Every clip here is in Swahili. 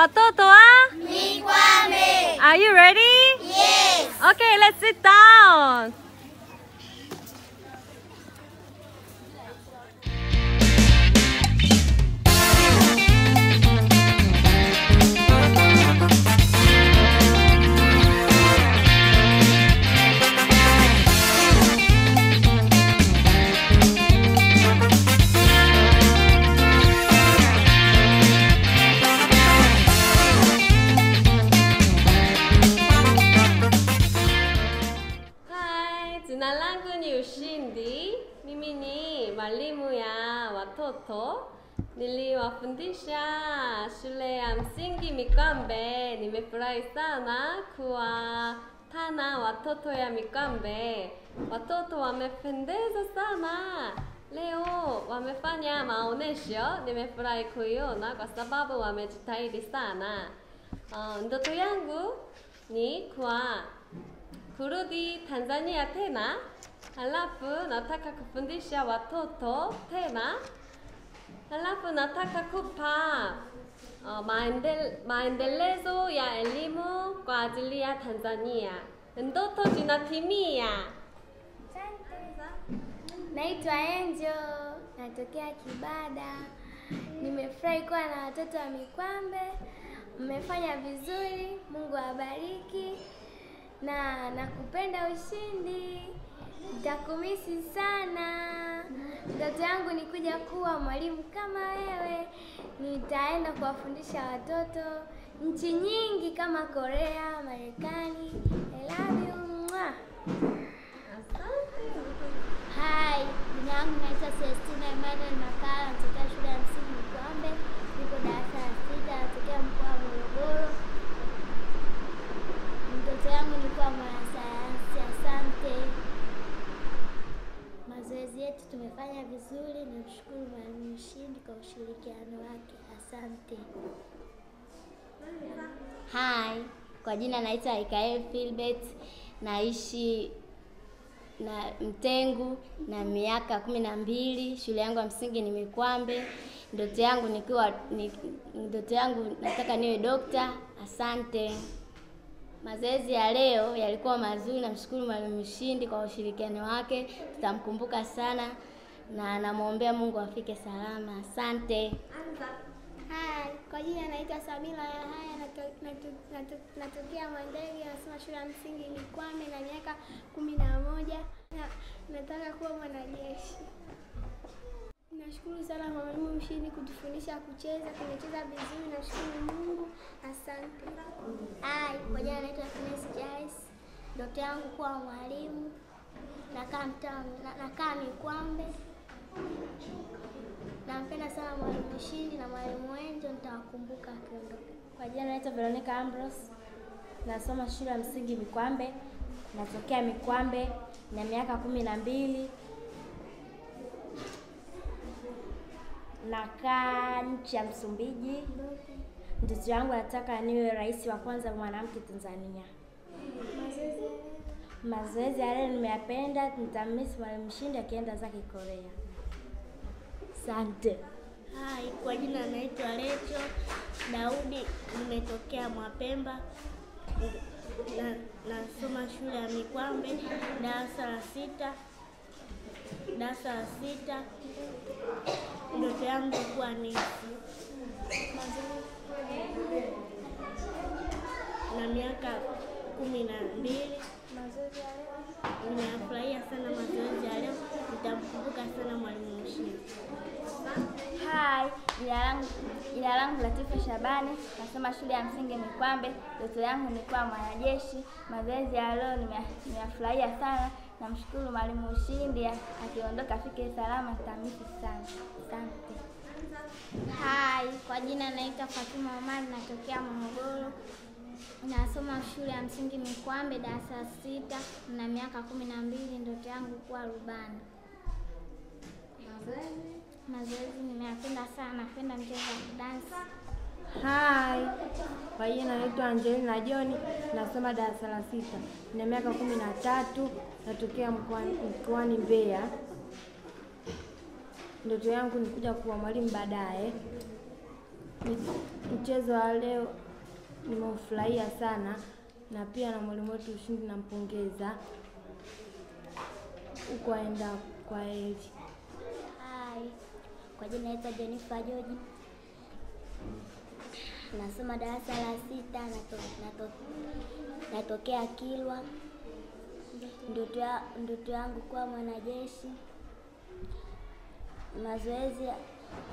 watoto wa Mikwambe. Are you ready? Yes. Okay, let's sit down. Hi, jina langu ni Ushindi. Mimi ni mwalimu ya watoto. Niliwafundisha shule ya msingi Mikwambe. Nimefurahi sana kuwatana watoto ya Mikwambe. Watoto wamependeza sana. Leo wamefanya maonesho. Nimefurahi kuiona kwa sababu wamejitahidi sana. Uh, ndoto yangu ni kwa kurudi Tanzania tena, halafu nataka kufundisha watoto tena, halafu nataka kupa uh, maendel, maendelezo ya elimu kwa ajili ya Tanzania. Ndoto zinatimia. Naitwa Angel, natokea Kibada. Nimefurahi kuwa na watoto wa Mikwambe. Mmefanya vizuri, Mungu awabariki na nakupenda Ushindi. Nitakumisi sana. Ndoto yangu ni kuja kuwa mwalimu kama wewe. Nitaenda kuwafundisha watoto nchi nyingi kama Korea, Marekani. I love you. Mwah. Hi, jina langu naitwa Celestina Emmanuel Makala, natokea shule ya msingi Mikwambe, nipo darasa la sita, natokea mkoa wa Morogoro. Ndoto yangu ni kuwa mwanasayansi. Asante. Mazoezi yetu tumefanya vizuri, namshukuru mwalimu Ushindi kwa ushirikiano wake. Asante. Hi, kwa jina naitwa Ikael Philbert, naishi na Mtengu na miaka kumi na mbili. Shule yangu ya msingi ni Mikwambe. Ndoto yangu nikiwa ni, ndoto yangu nataka niwe dokta. Asante. Mazoezi ya leo yalikuwa mazuri, namshukuru mwalimu Ushindi kwa ushirikiano wake, tutamkumbuka sana na namwombea Mungu afike salama. Asante. Hai, kwa jina naitwa Samila Yahaya, nato- nato- nato- natokea Mwandege, nasoma shule ya msingi Mikwambe na miaka kumi na moja na nataka kuwa mwanajeshi. Nashukuru sana mwalimu Ushindi kutufundisha kucheza, tumecheza vizuri, nashukuru Mungu, asante. Hai, kwa jina naitwa Finesi Jais, ndoto yangu kuwa mwalimu, nakaa mtaa, na- nakaa Mikwambe. Nampenda sana mwalimu Ushindi na mwalimu Wenjo, nitawakumbuka akiondoka. Kwa jina naitwa Veronica Ambrose, nasoma shule ya msingi Mikwambe, natokea Mikwambe na miaka kumi na mbili. Nakaa nchi ya Msumbiji. Ndoto yangu nataka niwe rais wa kwanza mwanamke Tanzania. Mazoezi ya leo nimeyapenda, nitamisi mwalimu Ushindi akienda zake Korea. Asante. Hai, kwa jina naitwa Lecho Daudi, nimetokea Mwapemba na nasoma shule ya Mikwambe darasa la sita darasa la sita. Ndoto yangu kuwa nesi na miaka kumi na mbili. Nimefurahia sana mazoezi ya leo, nitamkumbuka sana mwalimu Ushindi. Hai, jina langu jina langu Latifa Shabani, nasoma shule ya msingi Mikwambe. Ndoto yangu ni kuwa mwanajeshi. Mazoezi ya leo nime- nimeyafurahia sana. Namshukuru mwalimu Ushindi, akiondoka afike salama, nitamisi sana. Asante. Hai, kwa jina naitwa Fatuma Omar, natokea Morogoro. Nasoma shule ya msingi Mikwambe, darasa la sita, na miaka kumi na mbili. Ndoto yangu kuwa rubani. Mazoezi nimeyapenda sana, napenda mchezo wa dansi. Hai, kwa jina naitwa Angelina John, nasoma darasa la sita, na miaka kumi na tatu, natokea mkoani mkoani Mbeya. Ndoto yangu ni kuja kuwa mwalimu baadaye. Mi- Mchezo wa leo nimeufurahia sana, na pia na mwalimu wetu Ushindi nampongeza huko aenda kwa heri. Hai, kwa jina naitwa Jennifer George, nasoma darasa la sita, nato, nato, natokea Kilwa. Ndoto ya- ndoto yangu kuwa mwanajeshi. Mazoezi ya-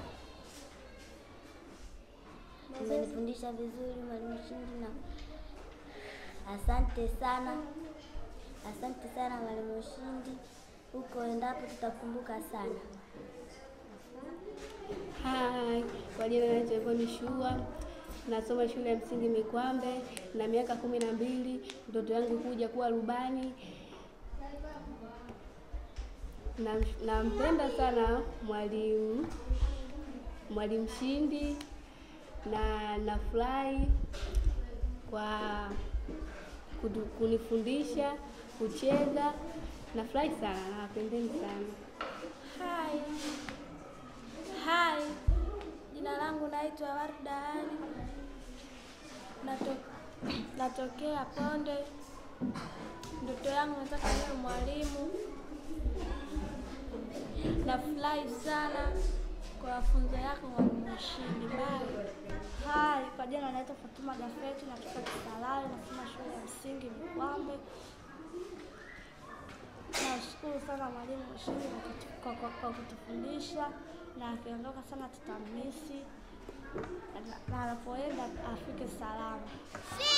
umenifundisha vizuri mwalimu Shindi, na asante sana, asante sana mwalimu Shindi. Huko endapo tutakumbuka sana. Hai, kwa jina naitwa Evoni Shua, nasoma shule ya msingi Mikwambe na miaka kumi na mbili. Ndoto yangu kuja kuwa rubani. Na- Nampenda sana mwalimu mwalimu Shindi na nafurahi kwa kutu- kunifundisha kucheza. Nafurahi sana, nawapendeni sana. Hai. Hai. Jina langu naitwa Warda Ali. Nato, natokea Ponde. Ndoto yangu nataka niwe mwalimu. Nafurahi sana kwa mafunzo yako mwalimu Shindi. Bye. Hai, kwa jina naitwa Fatuma Gafeti, natoka Kisalali, nasoma shule ya msingi Mikwambe. Nashukuru sana mwalimu Ushindi kwa kutu- kwa- kwa- kwa kutufundisha, na akiondoka sana tutamisi, na- na anapoenda afike salama.